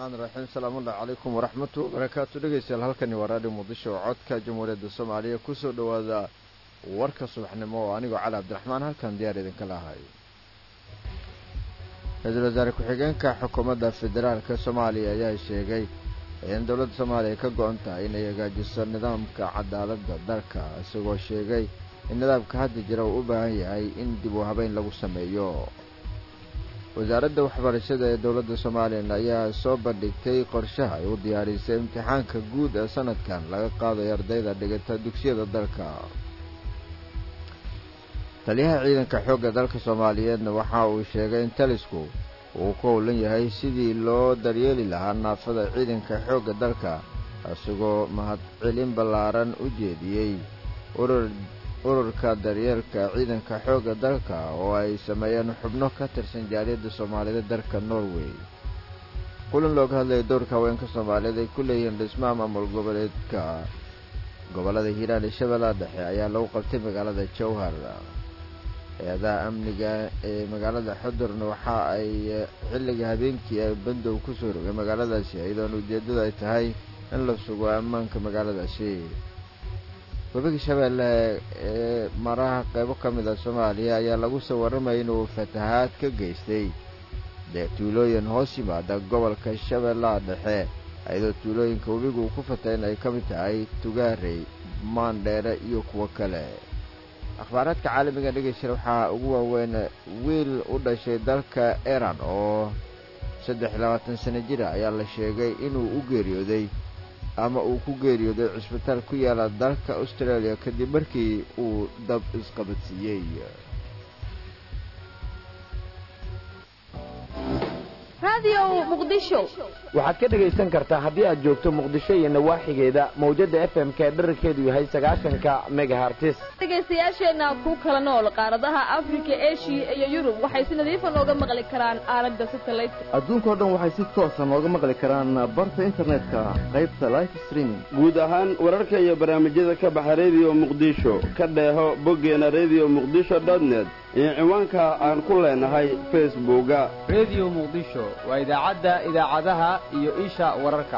raxmaan raxiim salaamullahi calaykum waraxmatu wabarakaatu dhegeystayaal halkani waa raadhiyo muqdisho oo codka jamhuuriyadda soomaaliya kusoo dhowaada warka subaxnimo oo anigoo cali cabdiraxmaan halkan diyaar idinka lahay ra-iisul wasaare ku-xigeenka xukuumadda federaalka soomaaliya ayaa sheegay in dowladda soomaaliya ka go-an tahay inay hagaajiso nidaamka cadaaladda dalka isagoo sheegay in nidaamka hadda jira uu u baahan yahay in dib u habeyn lagu sameeyo wasaaradda waxbarashada ee dowladda somalilan ayaa soo bandhigtay qorshaha ay u diyaarisay imtixaanka guud ee sanadkan laga qaadayo ardayda dhigata dugsiyada dalka taliyaha ciidanka xoogga dalka soomaaliyeedna waxa uu sheegay in talisku uu ku howlan yahay sidii loo daryeeli lahaa naafada ciidanka xoogga dalka isagoo mahadcelin ballaaran u jeediyey urur ururka daryeelka ciidanka xoogga dalka oo ay sameeyeen xubno ka tirsan jaaliyadda soomaaliyeed dalka norway kulan looga hadlaya dowrka haweenka soomaaliyeed ay ku leeyihiin dhismaha maamul goboleedka gobollada hiiraan iyo shabeellaha dhexe ayaa lagu qabtay magaalada jowhar hay-adaha amniga ee magaalada xudurna waxa ay xilliga habeenkii ay bandow kusoo rogay magaaladaasi iyadoona ujeeddadu ay tahay in la sugo ammaanka magaaladaasi webiga shabeelle ee maraha qaybo ka mid a soomaaliya ayaa lagu soo warramayay inuu fatahaad ka geystay dee tuulooyin hoos yimaada gobolka shabeellaha dhexe iyadoo tuulooyinka webigu uu ku fatay in ay ka mid tahay tugaarey maandheere iyo kuwo kale akhbaaraadka caalamiga dhegeysta waxaa ugu waaweyn wiil u dhashay dalka iran oo saddex iyo labaatan sano jira ayaa la sheegay inuu u geeriyooday ama uu ku geeriyooday cusbitaal ku yaala dalka australia kadib markii uu dab isqabadsiiyey waxaad ka dhegaysan kartaa haddii aad joogto muqdisho iyo nawaaxigeeda mawjadda f m ka dherarkeedu yahay sagaashanka megahartis dhegaystayaasheenna ku kala nool qaaradaha afrika eshiya iyo yurub waxay si nadiifa nooga maqli karaan aalada satellite adduunkao dhan waxay si toosa nooga maqli karaan barta internetka qaybta life streaming guud ahaan wararka iyo barnaamijyada ka baxa rediyo muqdisho ka dheeho boggeena rediyo muqdisho dotnet iyo ciwaanka aan ku leenahay facebooka rediyo muqdisho waa idaacadda idaacadaha iyo isha wararka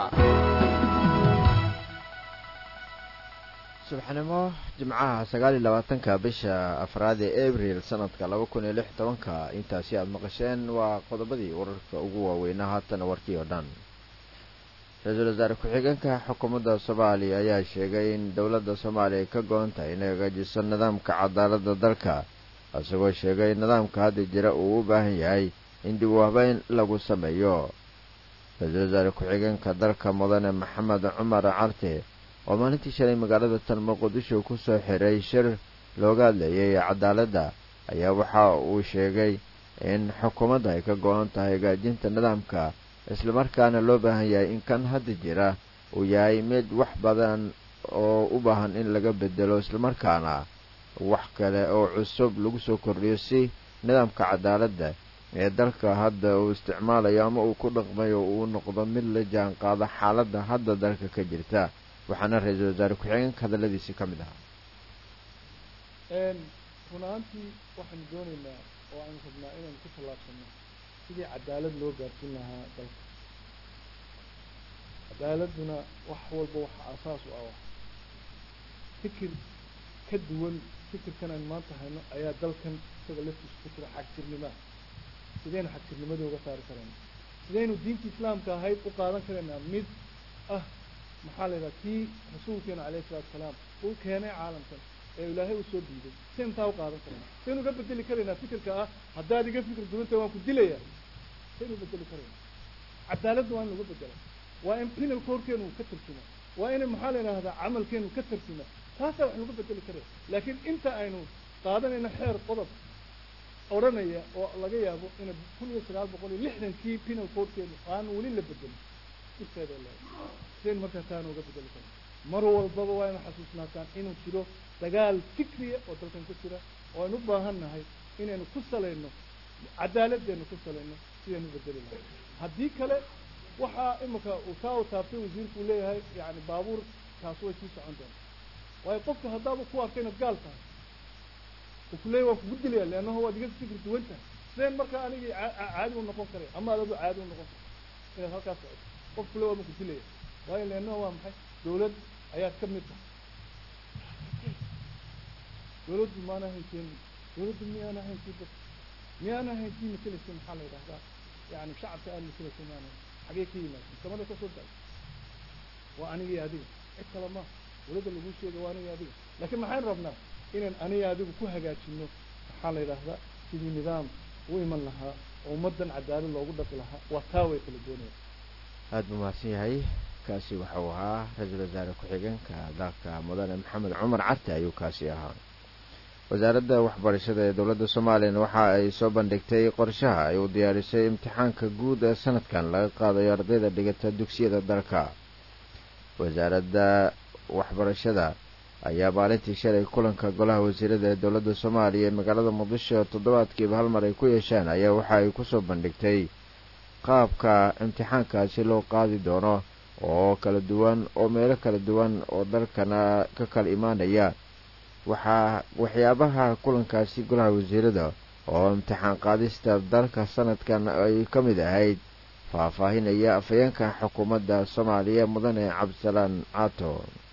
subaxnimo jimcaha sagaal iyo labaatanka bisha afraad ee abril sanadka laba kun iyo lix tobanka intaasi aada maqasheen waa qodobadii wararka ugu waaweynaa haatana warkii oo dhan ra-iisul wasaare ku-xigeenka xukuumadda soomaaliya ayaa sheegay in dowladda soomaaliya ka go-an tahay inay hagaajiso nidaamka cadaaladda dalka isagoo sheegay in nidaamka hadda jira uu u baahan yahay in dib u habeyn lagu sameeyo ra-iisul wasaare ku-xigeenka dalka mudane maxamed cumar carte oo maalintii shalay magaalada tan muqdisho kusoo xiray shir looga hadlayay cadaaladda ayaa waxa uu sheegay in xukuumadda ay ka go-an tahay hagaajinta nidaamka islamarkaana loo baahan yahay in kan hadda jira uu yahay mid wax badan oo u baahan in laga bedelo islamarkaana wax kale oo cusub lagu soo kordhiyo si nidaamka cadaaladda ee dalka hadda uu isticmaalayo ama uu ku dhaqmayo uu noqdo mid la jaan qaado xaaladda hadda dalka ka jirta waxaana ra-iisul wasaare ku-xigeenka hadalladiisii ka mid ahaa run ahaantii waxaanu doonaynaa oo aanu rabnaa inaynu ku tallaabsano sidii cadaalad loo gaarsiin lahaa dalka cadaaladduna wax walba waxa asaas u ah fikir ka duwan fikirkan aynu maanta hayno ayaa dalkan isaga laftiisa ku jira xagjirnimaa sidaynu xagjirnimadii uga saari karayna sidaynu diinta islaamka ahayd u qaadan karaynaa mid ah maxaa la yidhaha kii rasuulkeena calayhi salatu salaam uu keenay caalamkan ee ilaahay uu soo diiday si intaa u qaadan karayna saynu uga bedeli karaynaa fikirka ah haddaad iga fikir duwanta waan ku dilaya saynu bedeli karaynaa cadaaladda waa in lagu bedela waa in penal courtkeenu ka tarjuma waa in maxaa la yidhahdaa camalkeenu ka tarjuma taasaa wax lagu bedeli karaya laakiin inta aynu qaadanayno xeer qodob odhanaya oo laga yaabo ina kun iyo sagaal boqol iyo lixdankii penal courtkeenu aan weli la bedelin dhibkeeda leedahay sidayn markaa taana uga bedeli karna mar walbaba waa inu xasuusnaataan inuu jiro dagaal fikriya oo dalkan ku jira oo aynu u baahan nahay inaynu ku salayno cadaaladdeenu ku salayno sidaynu bedeli lahay haddii kale waxaa imika uu kaa u taabtay wasiirku uu leeyahay yani baabuur kaas way sii socon doonta waayo qofka haddaaba ku arkay inaad gaal tahay uu ku leeyahy waan kugu dilaya leannaho waad iga fikir duwan tahay sideen markaa anigii caadi u noqon karaya ama adadu caadi u noqon kara inaad halkaas socoto qof kule waa maku dilaya waayo leannaha waa maxay dawlad ayaad ka mid tahay dawladdu maana hayseen dawladdu miyaana haysin dad miyaana haysin mateleysa maxaa la yidhahdaa yani shacabka aad mateleysa maana xagee ka yimaadeen samada kasoo daay waa anigii adiga cid kale ma dawladda lagu sheega waa anigii adiga laakiin maxaan rabnaa inaan aniga adigu ku hagaajino maxaa la yidhahdaa sidii nidaam u iman lahaa oo ummaddan cadaalad loogu dhaqi lahaa waa taa way kala doonaya aada buu mahadsan yahay kaasi waxau ahaa ra-iisul wasaare ku-xigeenka dalka mudane maxamed cumar carte ayuu kaasi ahaa wasaaradda waxbarashada ee dowladda soomaaliyana waxa ay soo bandhigtay qorshaha ay u diyaarisay imtixaanka guud ee sanadkan laga qaadayo ardayda dhigata dugsiyada dalka wasaaradda waxbarashada ayaa maalintii shalay kulanka golaha wasiirada ee dowladda soomaaliya ee magaalada muqdisho toddobaadkiiba hal mar ay ku yeesheen ayaa waxa ay kusoo bandhigtay qaabka imtixaankaasi loo qaadi doono oo kala duwan oo meelo kala duwan oo dalkana ka kala imaanaya waxaa waxyaabaha kulankaasi golaha wasiirada oo imtixaan qaadista dalka sanadkan ay ka mid ahayd faahfaahinaya afhayeenka xukuumadda soomaaliya mudane cabdisalaan caato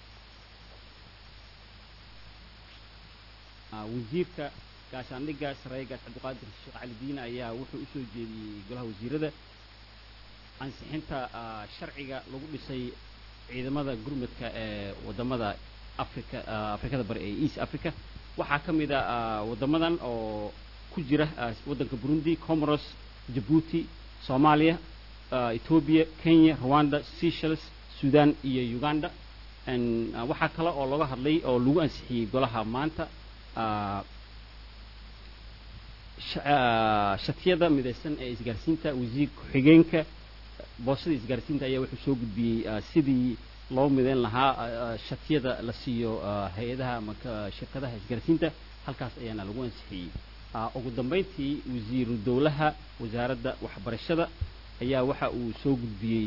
wasiirka gaashaandhigga sareegaas cabdiqaadir sheekh cali diine ayaa wuxuu usoo jeediyey golaha wasiirada ansixinta sharciga lagu dhisay ciidamada gurmadka ee wadamada africa afrikada bari ee east africa waxaa ka mid a wadamadan oo ku jira waddanka burundi comoros jabuuti soomaaliya ethoobia kenya rwanda seychelles sudan iyo uganda waxaa kale oo laga hadlay oo lagu ansixiyey golaha maanta shatiyada midaysan ee isgaarsiinta wasiir ku-xigeenka boosada isgaarsiinta ayaa wuxuu soo gudbiyey sidii loo midayn lahaa shatiyada la siiyo hay-adaha ama shirkadaha isgaarsiinta halkaas ayaana lagu ansixiyey ugu dambayntii wasiiru dowlaha wasaaradda waxbarashada ayaa waxa uu soo gudbiyey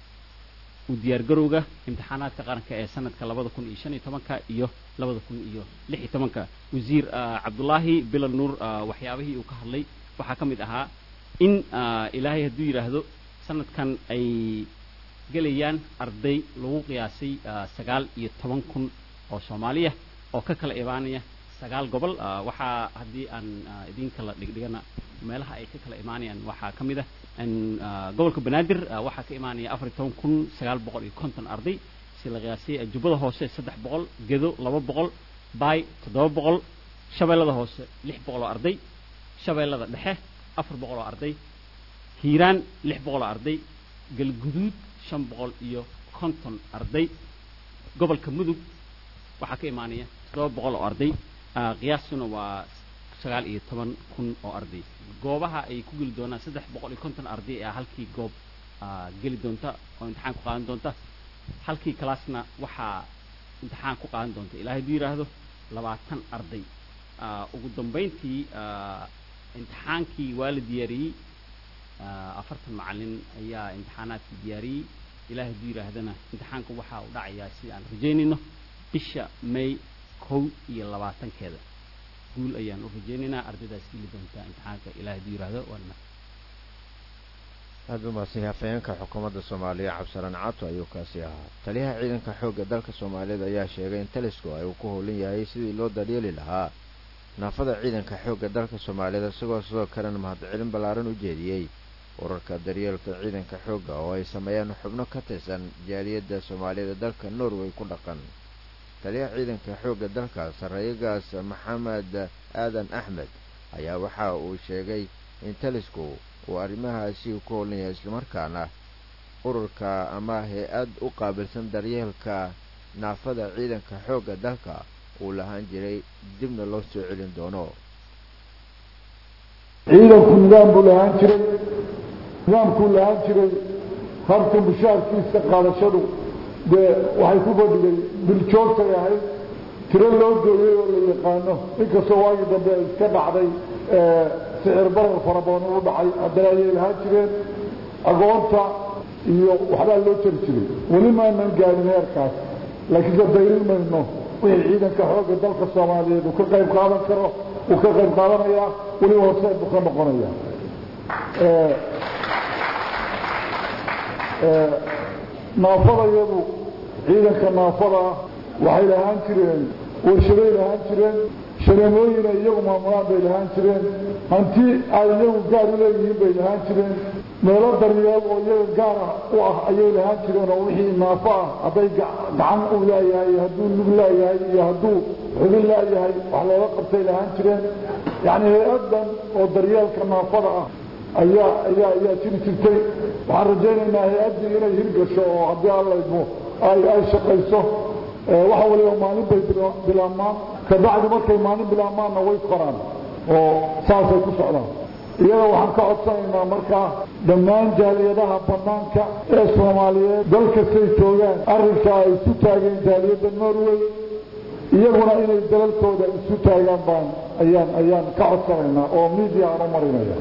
u diyaargarowga imtixaanaadka qaranka ee sanadka labada kun iyo shan iyo tobanka iyo labada kun iyo lix iyo tobanka wasiir cabdullaahi bilal nuur waxyaabihii uu ka hadlay waxaa ka mid ahaa in ilaahay hadduu yidhaahdo sanadkan ay gelayaan arday lagu qiyaasay sagaal iyo toban kun oo soomaaliya oo ka kala imaanaya sagaal gobol waxaa haddii aan idin kala dhigdhigana meelaha ay ka kala imaanayaan waxaa ka mid ah gobolka banaadir waxaa ka imaanaya afar iyo toban kun sagaal boqol iyo konton arday si la qiyaasay jubbada hoose saddex boqol gedo laba boqol baay toddoba boqol shabeellada hoose lix boqol oo arday shabeellada dhexe afar boqol oo arday hiiraan lix boqol oo arday galguduud shan boqol iyo konton arday gobolka mudug waxaa ka imaanaya toddoba boqol oo arday qiyaastuna waa sagaal iyo toban kun oo arday goobaha ay ku geli doonaan saddex boqol iyo konton arday ee halkii goob geli doonta oo imtixaan ku qaadan doonta halkii kalaasna waxaa imtixaan ku qaadan doonta ilaahay hadduu yidhaahdo labaatan arday ugu dambayntii imtixaankii waa la diyaariyey afartan macalin ayaa imtixaanaadkii diyaariyey ilaahay hadduu yidhaahdana imtixaanka waxaa u dhacayaa sida aan rajaynayno bisha may kow iyo labaatankeeda guul ayaan u rajaynaynaa ardaydaas geli doontaa imtixaanka ilahay hadduu yidhaahdo waana aada buu mahadsan yahay afhayeenka xukuumadda soomaaliya cabdisalaan caato ayuu kaasi ahaa taliyaha ciidanka xoogga dalka soomaaliyeed ayaa sheegay in talisku ay uu ku howlan yahay sidii loo daryeeli lahaa naafada ciidanka xoogga dalka soomaaliyeed isagoo sidoo kalena mahadcelin ballaaran u jeediyey urarka daryeelka ciidanka xoogga oo ay sameeyaan xubno ka tirsan jaaliyadda soomaaliyeed dalka norway ku dhaqan taliyaha ciidanka xoogga dalka sarreeyagaas maxamed aadan axmed ayaa waxa uu sheegay in talisku uu arrimahaasi ku howlan yahay islamarkaana ururka ama hay-ad u qaabilsan daryeelka naafada ciidanka xoogga dalka uu lahaan jiray dibna loo soo celin doono ciidanku nidaam buu lahaan jiray nidaamkuu lahaan jiray habka mushaarkiisa qaadashadu dee waxay ku fadhigay biljoogtay ahayd tiro loo gooyey oo la yaqaano inkastoo waagii dambe ay iska dhacday sicir barar fara badan uu dhacay haddana ayay lahaan jireen agoonta iyo waxbaa loo jari jiray weli maanan gaarin heerkaas laakiinse dayrin mayno wixii ciidanka xoogga dalka soomaaliyeed uu ka qayb qaadan karo uu ka qayb qaadanayaa weli horseed buu ka noqonaya naafadayadu ciidanka naafada ah waxay lahaan jireen warshaday lahaan jireen shareemooyina iyagu maamulaan bay lahaan jireen hanti ay iyagu gaar u leeyihiin bay lahaan jireen meelo daryeel oo iyaga gaara u ah ayay lahaan jireen oo wixii naafo ah hadday gacan u laayahay iyo hadduu lug laayahay iyo hadduu xubin laayahay wax looga qabtay lahaan jireen yacni hay-addan oo daryeelka naafada ah ayaa ayaa ayaa jiri jirtay waxaan rajaynaynaa hay-addii inay hirgasho oo haddii allaydmo ay ay shaqayso waxa waliba maalin bay bilaabmaan kabacdi markay maalin bilaabmaanna way koraan oo saasay ku socdaan iyada waxaan ka codsanaynaa markaa dhammaan jaaliyadaha banaanka ee soomaaliyeed dal kastay joogaan arrinkaa ay isu taageen jaaliyadda norway iyaguna inay dalalkooda isu taagaan baan ayaan ayaan ka codsanaynaa oo media aan u marinaya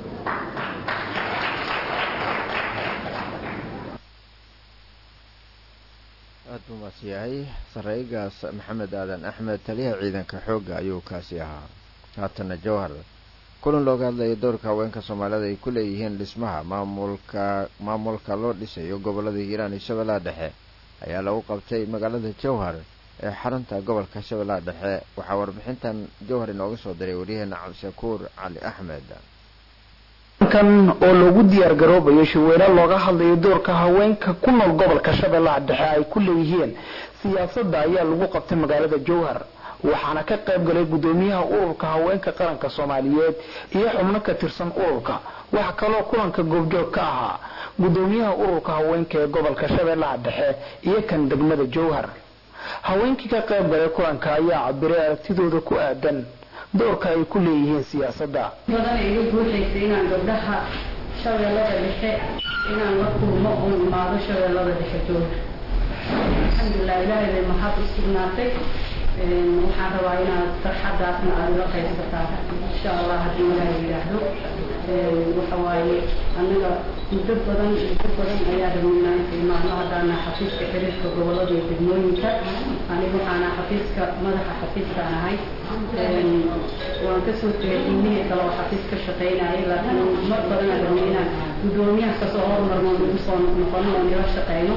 aad buu maas yahay sareygaas maxamed aadan axmed taliyaha ciidanka xoogga ayuu kaasi ahaa haatana jowhar kulan looga hadlayay doorka haweenka soomaalida ay ku leeyihiin dhismaha maamulka maamulka loo dhisayo gobolada hiiraan iyo shabeellaha dhexe ayaa lagu qabtay magaalada jowhar ee xarunta gobolka shabeellaha dhexe waxaa warbixintan jowhar inooga soo diray waryaheena cabdishakuur cali axmed kan oo lagu diyaar garoobayo shirweyne looga hadlayo doorka haweenka ku nool gobolka shabeellaha dhexe ay ku leeyihiin siyaasadda ayaa lagu qabtay magaalada jowhar waxaana ka qayb galay gudoomiyaha ururka haweenka qaranka soomaaliyeed iyo xubno ka tirsan ururka waxa kaloo kulanka goobjoog ka ahaa gudoomiyaha ururka haweenka ee gobolka shabeellaha dhexe iyo kan degmada jowhar haweenkii ka qayb galay kulanka ayaa cabiray aragtidooda ku aadan doorka ay ku leeyihiin siyaasadda badan igu buuxaysa inaan gabdhaha shabeellada dhexe inaan la kulmo oon imaado shabeellada dhexe jooga alxamdulilah ilaahay bay mahad u sugnaatay waxaan rabaa inaad farxadaasna aada ila qaybsataan insha allah haddii ilaahay yidhaahdo waxa waaye annaga muddo badan muddo badan ayaa rabnaa inta imaano haddaana xafiiska xiriirka gobolada iyo degmooyinka aniga waxaana xafiiska madaxa xafiiskaan ahay waan kasoo tegay ilmihii kale oo xafiis ka shaqaynayay laakiin mar badan aan rabnay inaan guddoomiyaha kasoo hormarno nagu soo noqono oo nila shaqeyno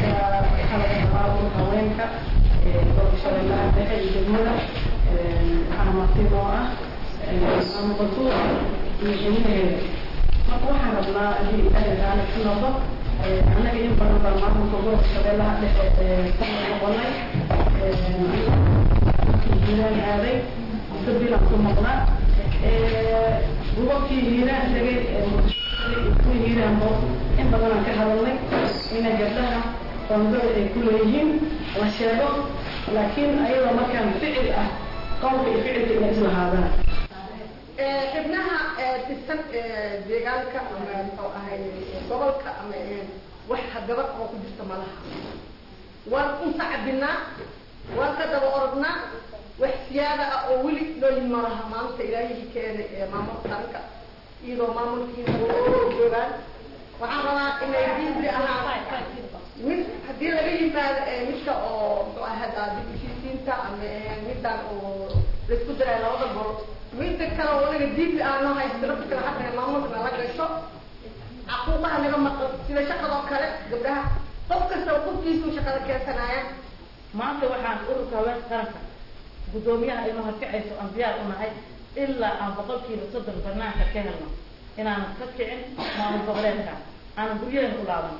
haweenka gobolka shabeellaha dhexe iyo degmada waxaana martida oo ah maamulqatuur iyo xiliheeda marka waxaan rabnaa haddii ilaahay taala ku noqdo annaga in badan baa maamulka gobolka shabeellaha dhexe ka noqonay hiiraan aaday muddo ku maqnaa gobolkii hiiraan tagay kuwii hiiraan boos in badanaan ka hadalnay ina gabdhaha qoondada ay ku leeyihiin la sheego laakiin ayadoo markaan ficil ah qowlka iyo ficilka inay islahaadaan xibnaha tirsan deegaanka ama muxuu ahay gobolka ama wax gabadh oo ku jirta malaha waan unta cabinaa waan ka daba orodnaa wax siyaada ah oo weli loo yimi malaha maanta ilaahihii keenay ee maamulka qaranka iyadoo maamulkiisa joogaan waxaan rabaa inay diinti ahaa mid haddii laga yimaado midka oo muxuu ahay hadda dib heshiisiinta ama middan oo laisku daray labada gol midda kale oo naga diinti aano haysta nafta kale xataa maamulka nala gasho caquuqaha naga maqan sida shaqadoo kale gabdhaha qof kasta qofkiisu shaqada keensanaya maanta waxaan ururka haweenka qaranka guddoomiyaha inuu harkacayso aan diyaar u nahay ilaa aan boqolkiiba soddon banaanka ka helno inaan ka kicin maamul goboleedka aanan guryaheena u laaban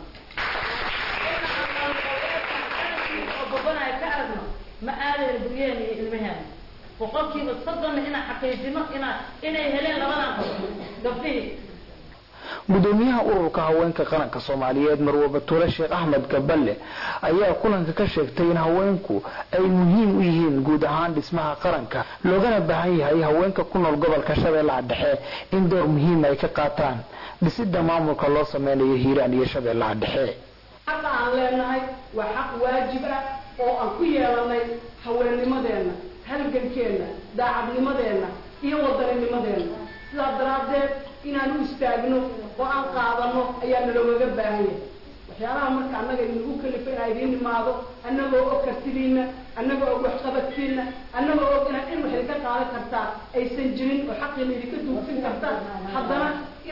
gobanayo ka aragno ma aadayna guryaheena iyo ilmaheena boqolkiiba soddonna inaan xaqiijino inaa inay heleen labadan qof gabdhihii gudoomiyaha ururka haweenka qaranka soomaaliyeed marwe batuule sheekh axmed gaballe ayaa kulanka ka sheegtay in haweenku ay muhiim u yihiin guud ahaan dhismaha qaranka loogana baahan yahay haweenka ku nool gobolka shabeellaha dhexe in door muhiim ay ka qaataan dhisida maamulka loo sameynayo hiiraan iyo shabeellaha dhexe xaqa aan leenahay waa xaq waajib ah oo aan ku yeelanay haweennimadeenna halgankeenna daacadnimadeenna iyo waddaninimadeenna sidaa daraaddeed inaan u istaagno oo aan qaadano ayaa naloogaga baahan yahay waxyaalaha marka annaga inagu kalifa inaa idiin imaado annagoo og kartidiina annagoo og waxqabadkiina annagoo og inaad in wax idinka qaadan kartaa aysan jirin oo xaqiina idinka duugsin kartaan haddana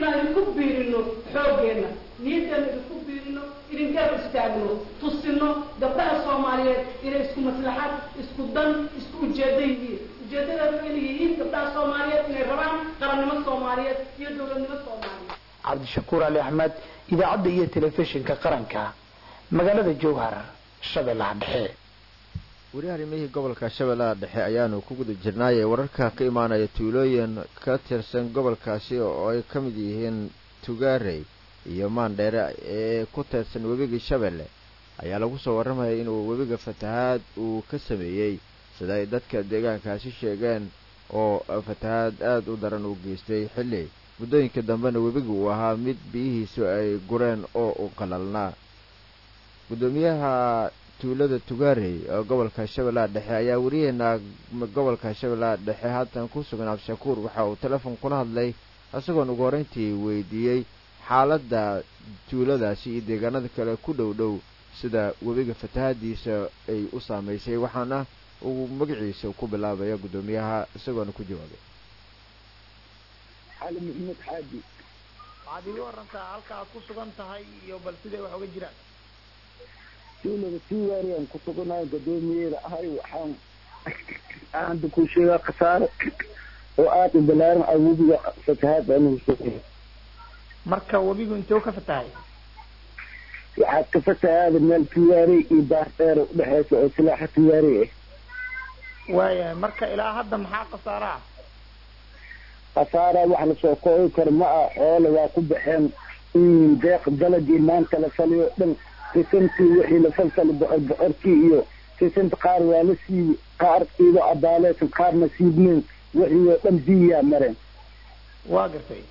inaan idinku biirino xooggeenna niyaddeena idinku biirino idinkeer istaagno tusino gabdhaha soomaaliyeed inay isku maslaxad isku dan isku ujeedo yihiin ujeedadeedu inay yihiin gabdhaha soomaaliyeed inay rabaan qarannimo soomaaliyeed iyo dowladnimo soomaaliyeed cabdishakuur ali axmed idaacadda iyo telefishinka qaranka magaalada jowhar shabeellaha dhexe weli arrimihii gobolka shabeellaha dhexe ayaanu ku guda jirnaayee wararka ka imaanaya tuulooyin ka tirsan gobolkaasi oo ay ka mid yihiin tugaarey iyo maandheere ee ku teedsan webigii shabeelle ayaa lagu soo warramaya inuu webiga fatahaad uu ka sameeyey sida ay dadka deegaankaasi sheegeen oo fatahaad aada u daran uu geystay xilli muddooyinka dambena webiga uu ahaa mid biyihiisu ay gureen oo u qalalnaa guddoomiyaha tuulada tugaarey oo gobolka shabeellaha dhexe ayaa wariyeena gobolka shabeellaha dhexe haatan ku sugan cabdishakuur waxa uu teleefon kula hadlay isagoon ugu horreyntii weydiiyey xaaladda tuuladaasi iyo deegaanada kale ku dhow dhow sida webiga fatahaadiisa ay u saamaysay waxaana uu magaciisa ku bilaabaya guddoomiyaha isagoona ku jawaabay xali maxamed xaaji waxaad iiga warantaa halka aad ku sugan tahay iyo bal siday wax uga jiraan tuulada tuugaariyaan ku suganahay gadoomiyeeda ahay waxaan aanta ku sheegaa khasaare oo aada u balaaran ah webiga fatahaad anugu soo marka webigu intee ka fatahay waxaad ka fatahaada meel tugaarey iyo baardheer udhexeysa oo silaaxa tugaarey ah waayahay marka ilaa hadda maxaa khasaare ah khasaara wax lasoo koobi karo ma ah xoole waa ku baxeen deeq dalagii maanta la faliyo dhan sisantii wixii la falfali bocor bocorkii iyo sisanta qaar waa la siibi qaar iyadoo abaaleysan qaarna siibneen wixii oo dhan biyaa mareen waa gartay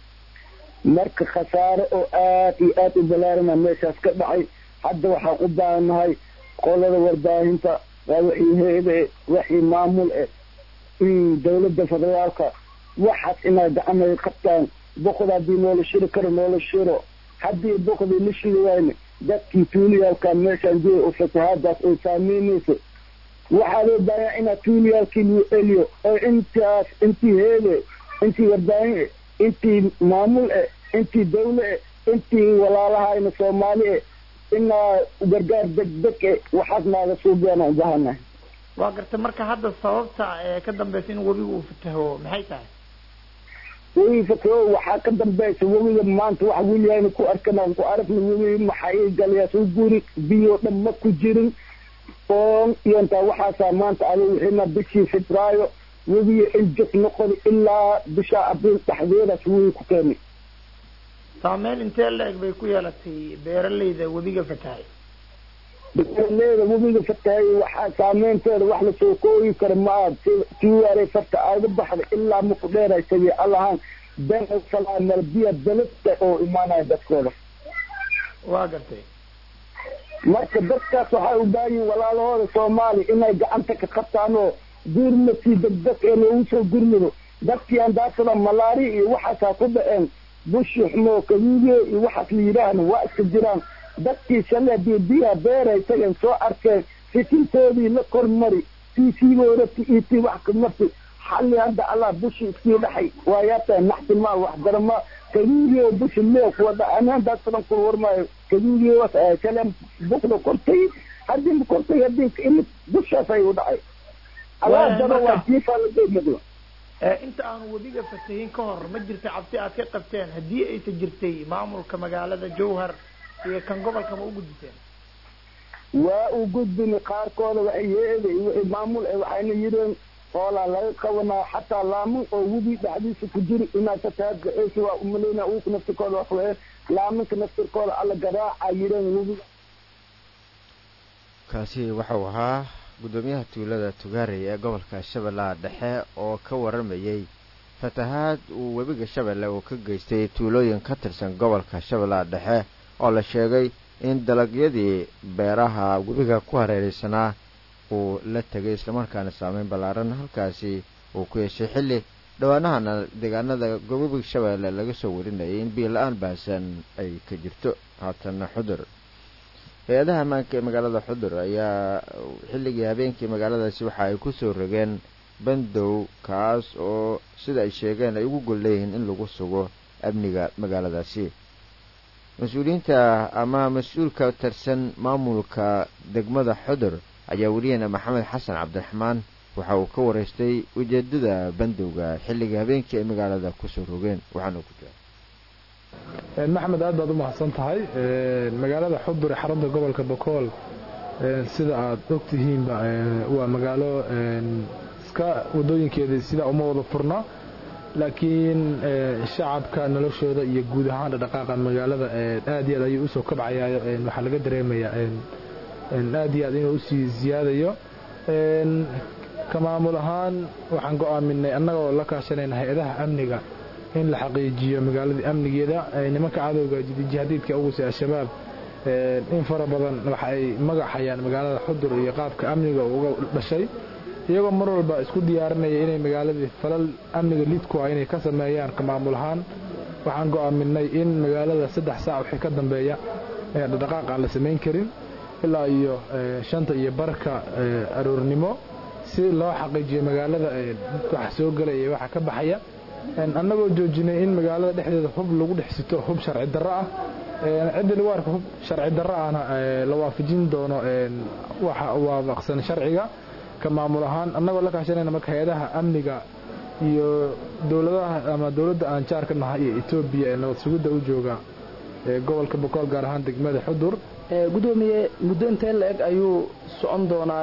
marka khasaare oo aad iyo aad u balaarana meeshaas ka dhacay hadda waxaan u baahannahay qolada warbaahinta waa wixii heede wixii maamul eh dawladda federaalka waxaas inay gacanay qabtaan boqod haddii noola shiri karo noola shiro haddii boqdii la shiri wayne dadkii tuuliyaalka meeshaan jooga oo fatahaadaas oo saameynayso waxaa loo baahanyaa inaad tuuliyaalkii lagu celiyo oo intaas intii heede intii warbaahin eh intii maamul eh intii dawle eh intii walaalahayna soomaali eh inaa gargaar degdeg eh waxaas naaga suubiyaana u baahanahay waa gartay marka hadda sababta ee ka dambaysa in webigu uu fataho maxay tahay webi fataho waxaa ka dambaysa webiga maanta wax weliyaana ku arkana ku aragna webi maxay galayaa soo guri biyo dhan ma ku jirin oon iyo intaa waxaasaa maanta adi wixina bishii febraayo webiga injif noqon ilaa bisha abriil dhexdeedaas webi ku keenay saameyn intee la-eg bay ku yeelatay beeraleyda webiga fatahay beeraleyda webiga fatahay waxaa saameynteeda wax lasoo kooyi karo maaha tiwaarey farta aaga baxda ilaa maku dheeraysagay allahaan been salaamel biya belada oo imaanaya dadkooda waa gartay marka dadkaas waxay u baahanyihin walaalahooda soomaaliya inay gacanta ka qabtaan oo gurmadkii degdeg ee loogu soo gurmado dadkii andaasada malaari iyo waxaasaa ku dhaceen bushi xumo kaduudiye iyo waxaas la yidhaahna waa iska jiraan dadkii shalay hadii biyaha beeray tageen soo arkeen fitintoodii la kormari tii siiboorati iyo tii wax ka marti xalli hadda allah bushi iskii dhaxay waa yaabtaa naxtimaa wax darama kaduudiye bushi lee kuwa dha ani haddaas badan ku warmaayo kaduudiye was shalay bukda kortay haddii kortay haddii imid bushaas ay u dhacay allah daba waa jiifaa la deemado inta aanu webiga fatahin ka hor ma jirta cabsi aad ka qabteen haddii aysa jirtay maamulka magaalada jowhar iyo kan gobolka ma u gudbiseen waa u gudbin qaarkooda waxay yeeday wixii maamul eh waxayna yidheen hoolaa laga qabanaa xataa laamin oo webi dhexdiisa ku jiri inaad fatahaad gaceysay waa umaleyna uku naftirkooda wax weye laaminka naftirkooda alla garaaca yidheen webiga kaasi waxau ahaa guddoomiyaha tuulada tugaarey ee gobolka shabeellaha dhexe oo ka waramayey fatahaad uu webiga shabeelle uu ka geystay tuulooyin ka tirsan gobolka shabeellaha dhexe oo la sheegay in dalagyadii beeraha webiga ku hareeraysanaa uu la tegay islamarkaana saameyn ballaaran halkaasi uu ku yeeshay xilli dhowaanahana deegaanada webiga shabeelle laga soo warinayay in biyo la-aan baahsan ay ka jirto haatana xudur hay-adaha ammaanka ee magaalada xudur ayaa xilligii habeenkii magaaladaasi waxa ay ku soo rogeen bandow kaas oo sida ay sheegeen ay ugu gol leeyihiin in lagu sugo amniga magaaladaasi mas-uuliyiinta ama mas-uulka tirsan maamulka degmada xudur ayaa weriyeena maxamed xasan cabdiraxmaan waxa uu ka waraystay ujeedada bandowga xilliga habeenkii ay magaalada kusoo rogeen waxaana ku jira maxmed aad baad u mahadsan tahay magaalada xudur ee xarunta gobolka bokool sida aad ogtihiinba waa magaalo iska wadooyinkeeda sidaa uma wada furna laakiin shacabka noloshooda iyo guud ahaan dhaqaaqa magaalada aad iyo aad ayuu usoo kabcayayo waxaa laga dareemayaa aad iyo aad inuu usii ziyaadayo ka maamul ahaan waxaan go'aaminay annagoo la kaashanayna hay-adaha amniga in la xaqiijiyo magaaladii amnigeeda nimanka cadowga jihadiidka ugusi al-shabaab in fara badan waxa ay magaxayaan magaalada xudur iyo qaabka amniga uga dhashay iyagoo mar walba isku diyaarinaya inay magaaladii falal amniga lidku ah inay ka sameeyaan ka maamul ahaan waxaan go'aaminay in magaalada saddex saac wixii ka dambeeya dhaqdhaqaaq aan la samayn karin ilaa iyo shanta iyo barka aroornimo si loo xaqiijiyo magaalada waxa soo gelaya iyo waxa ka baxaya annagoo joojinay in magaalada dhexdeeda hub lagu dhex sito hub sharci darro ah ciddii lagu arko hub sharci darro ahna la waafajin doono waxa waafaqsan sharciga ka maamul ahaan annagoo la kaashanayna marka hay-adaha amniga iyo dowladaha ama dowladda aan jaarka nahay iyo etoobiya ee nabad sugidda u jooga gobolka bokool gaar ahaan degmada xudur gudoomiye muddo intee la-eg ayuu socon doonaa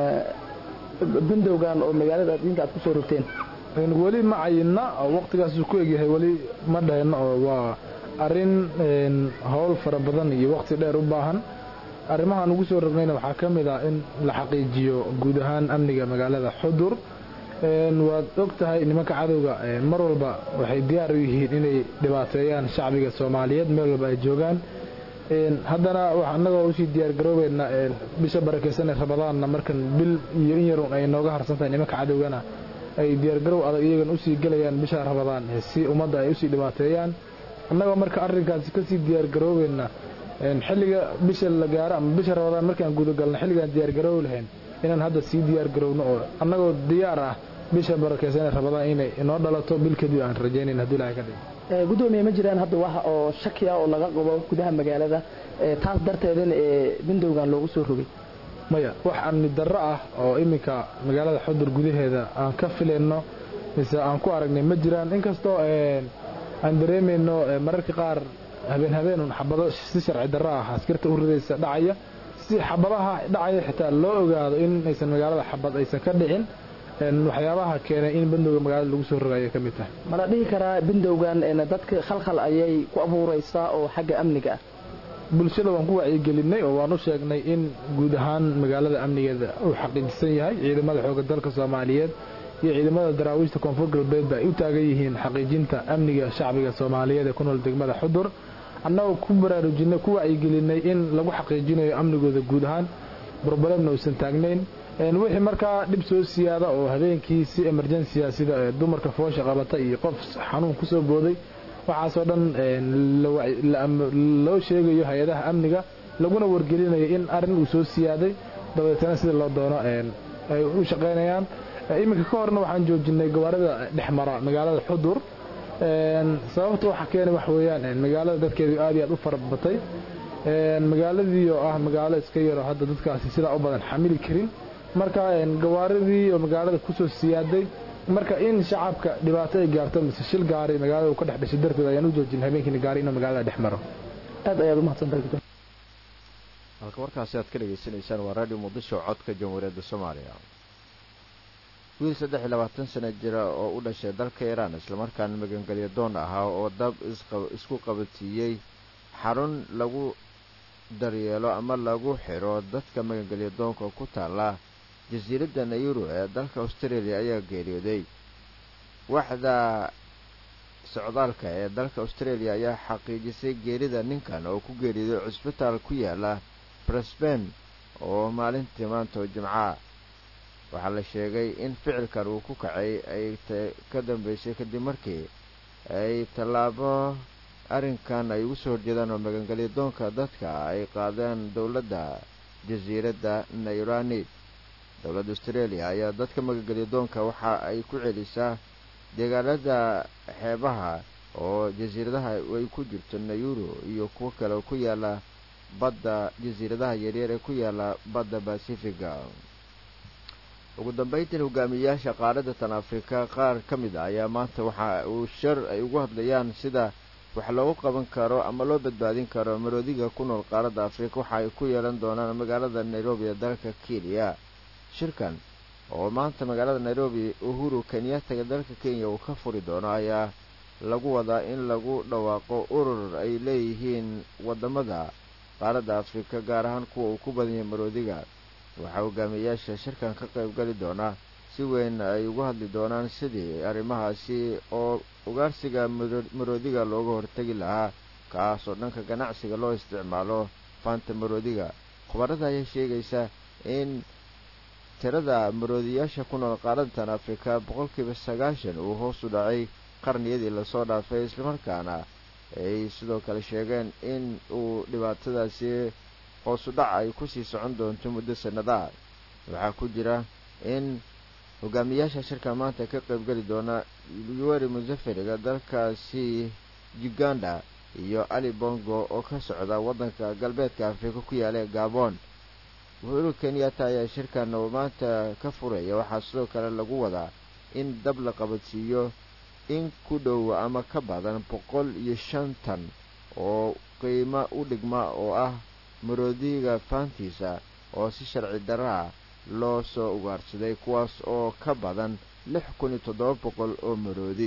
bandowgan oo magaalada adinka aad kusoo rogteen weli ma cayinna waqtigaasuu ku egyahay weli ma dhahayno oo waa arrin howl fara badan iyo waqti dheer u baahan arrimahaan ugu soo rognayna waxaa ka mid ah in la xaqiijiyo guud ahaan amniga magaalada xudur waad og tahay nimanka cadowga mar walba waxay diyaar u yihiin inay dhibaateeyaan shacbiga soomaaliyeed meel walba ay joogaan haddana annagoo usii diyaargaroobeynaa bisha barakeysan ee rabadaanna markan bil iyo in yarun ay nooga harsan tahay nimanka cadowgana ay diyaargarow adag iyagan usii gelayaan bisha rabadaan si ummadda ay usii dhibaateeyaan annagoo marka arrinkaasi kasii diyaargaroobeyna xilliga bisha la gaaro ama bisha rabadaan markaan gudagalna xilligaan diyaargaroobi lahayn inaan hadda sii diyaargarowno oo annagoo diyaar ah bisha barakeysan ee rabadaan inay inoo dhalato bil kadib aan rajaynayn hadduu ilahay ka dhigo gudoomiye ma jiraan hadda wax oo shaki ah oo laga qabo gudaha magaalada taas darteedana ee bandowgan loogu soo rogay maya wax amni darro ah oo iminka magaalada xudur gudaheeda aan ka filayno mise aan ku aragnay ma jiraan inkastoo aan dareemayno mararka qaar habeen habeenun xabado si sharci darro ah askarta u ridaysa dhacaya si xabadaha dhacaya xitaa loo ogaado in aysan magaalada xabad aysan ka dhicin waxyaabaha keenay in bandowga magaalada lagu soo rogayo ka mid tahay mala dhihi karaa bandowgan dadka khalkhal ayay ku abuuraysaa oo xagga amniga ah bulshada waan ku wacyigelinay oo waan u sheegnay in guud ahaan magaalada amnigeeda uu xaqiijisan yahay ciidamada xooga dalka soomaaliyeed iyo ciidamada daraawiishta koonfur galbeedba ay u taagan yihiin xaqiijinta amniga shacbiga soomaaliyeed ee ku nool degmada xudur annagoo ku baraarujinay ku wacyigelinay in lagu xaqiijinayo amnigooda guud ahaan brobalemna uusan taagnayn wixii markaa dhib soo siyaada oo habeenkii si emergensia sida dumarka foosha qabata iyo qof xanuun kusoo booday waxaasoo dhan loo sheegayo hay-adaha amniga laguna wargelinayo in arrin uu soo siyaaday dabeetana sida loo doono ay u shaqaynayaan iminka ka horna waxaan joojinay gawaarida dhexmara magaalada xudur sababta waxa keenay wax weeyaan magaalada dadkeedu aad iyo aad u farabatay magaaladii oo ah magaalo iska yaro hadda dadkaasi sidaa u badan xamili karin marka gawaaridii oo magaalada kusoo siyaaday marka in shacabka dhibaato ay gaarto mise shil gaari magaalada uu ka dhex dhashay darteed ayaan u joojinay habeenkiina gaari inuu magaalada dhex maro aad ayaad umahadsantahay halka warkaasi aad ka dhegaysanaysaan waa radio muqdisho codka jamhuuriyadda soomaaliya wiil saddex iyo labaatan sana jira oo u dhashay dalka iiraan islamarkaana magangelyo doon ahaa oo dab isku qabadsiiyey xarun lagu daryeelo ama lagu xidho dadka magangelyo doonka ku taala jasiiradda nayuro ee dalka australia ayaa geeriyooday waxda socdaalka ee dalka australia ayaa xaqiijisay geerida ninkan oo ku geeriyooday cusbitaal ku yaala brisban oo maalintii maanta oo jimca waxaa la sheegay in ficilkan uu ku kacay ay ka dambeysay kadib markii ay tallaabo arrinkan ay ugu soo horjeedaan oo magangelyo doonka dadka ay qaadeen dowladda jasiiradda nayrani dowladda australia ayaa dadka magangelyo doonka waxa ay ku celisaa deegaanada xeebaha oo jasiiradaha ay ku jirto nayuro iyo kuwo kale oo ku yaala badda jasiiradaha yaryar ee ku yaala badda basifiga ugu dambayntiin hogaamiyayaasha qaaradda tan afrika qaar ka mid a ayaa maanta waxa uu shar ay ugu hadlayaan sida wax loogu qaban karo ama loo badbaadin karo maroodiga ku nool qaaradda afrika waxa ay ku yeelan doonaan magaalada nairobi ee dalka kenya shirkan oo maanta magaalada nairobi uhuru kenyattaga dalka kenya uu ka furi doono ayaa lagu wadaa in lagu dhawaaqo urur ay leeyihiin wadamada qaaradda afrika gaar ahaan kuwa uu ku badan yahay maroodiga waxaa hogaamiyayaasha shirkan ka qayb gali doonaa si weyn ay ugu hadli doonaan sidii arrimahaasi oo ugaarsiga maroodiga looga hortegi lahaa kaas oo dhanka ganacsiga loo isticmaalo faanta maroodiga khubarada ayaa sheegaysa in tirada maroodiyaasha ku nool qaaradatan afrika boqolkiiba sagaashan uu hoos u dhacay qarniyadii lasoo dhaafay islamarkaana ay sidoo kale sheegeen in uu dhibaatadaasi hoosu dhac ay kusii socon doonto muddo sanadaha waxaa ku jira in hogaamiyaasha shirka maanta ka qaybgeli doona yuweri musaferiga dalkaasi uganda iyo ali bongo oo ka socda waddanka galbeedka afrika ku yaala ee gabon uhuru kenyatta ayaa shirkan oo maanta ka furaya waxaa sidoo kale lagu wadaa in dab la qabadsiiyo in ku dhow ama ka badan boqol iyo shantan oo qiimo u dhigma oo ah maroodiga faantiisa oo si sharci darra ah loo soo ugaarsaday kuwaas oo ka badan lix kun iyo toddoba boqol oo maroodi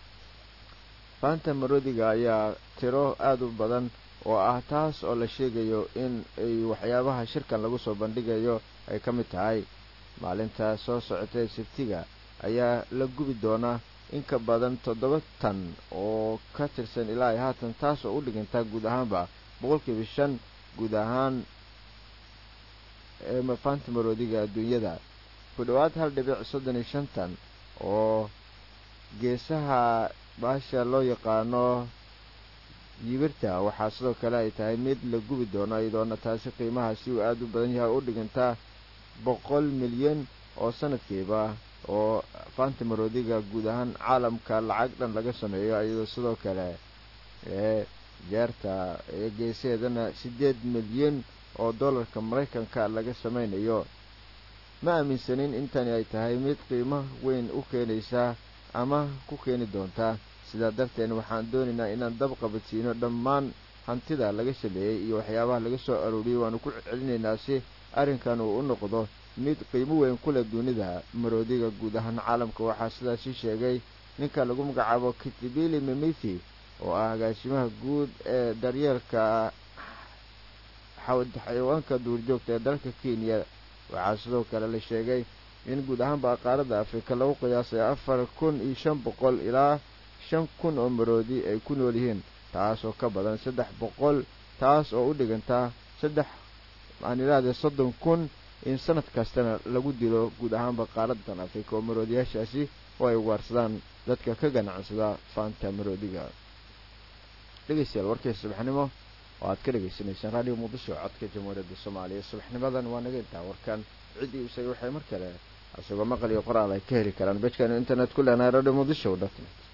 faanta maroodiga ayaa tiro aada u badan oo ah taas oo la sheegayo in ay waxyaabaha shirkan lagu soo bandhigayo ay ka mid tahay maalinta soo socotay sabtiga ayaa la gubi doonaa in ka badan toddoba tan oo ka tirsan ilaa iyo haatan taas oo u dhigantaa guud ahaanba boqolkiiba shan guud ahaan faanta maroodiga adduunyada ku dhowaad hal dhibic soddon iyo shantan oo geesaha baasha loo yaqaano yibirta waxaa sidoo kale ay tahay mid la gubi doono iyadoona taasi qiimaha si uu aada u badan yahay u dhigantaa boqol milyan oo sanadkiiba oo faanta maroodiga guud ahaan caalamka lacag dhan laga sameeyo iyadoo sidoo kale ee jeerta ee geesaheedana siddeed milyan oo dollarka maraykanka laga samaynayo ma aaminsanin intani ay tahay mid qiimo weyn u keenaysa ama ku keeni doonta sidaa darteed waxaan doonaynaa inaan dab qabadsiino dhammaan hantida laga sameeyey iyo waxyaabaha laga soo arooriyey waanu ku celinaynaa si arrinkan uu u noqdo mid qiimo weyn ku leh dunida maroodiga guud ahaan caalamka waxaa sidaasi sheegay ninka lagu magacaabo kitibili mimithi oo ah agaasimaha guud ee daryeelka xayawaanka duurjoogta ee dalka kenya waxaa sidoo kale la sheegay in guud ahaanba qaaradda afrika lagu qiyaasay afar kun iyo shan boqol ilaa shan kun oo maroodi ay ku nool yihiin taas oo ka badan saddex boqol taas oo u dhigantaa saddex aan idhahdee soddon kun in sanad kastana lagu dilo guud ahaanba qaaraddan afrika oo maroodiyaashaasi oo ay ugaarsadaan dadka ka ganacsada faanta maroodiga dhegeystayaal warkii subaxnimo oo aad ka dhegaysanaysaan raadiyo muqdisho codka jamhuuriyadda soomaaliya subaxnimadan waa naga intaa warkan ciddii isagay waxay mar kale isagoo maqal iyo qoraal ay ka heli karaan bejkan internet ku leenahay radio muqdisho dot net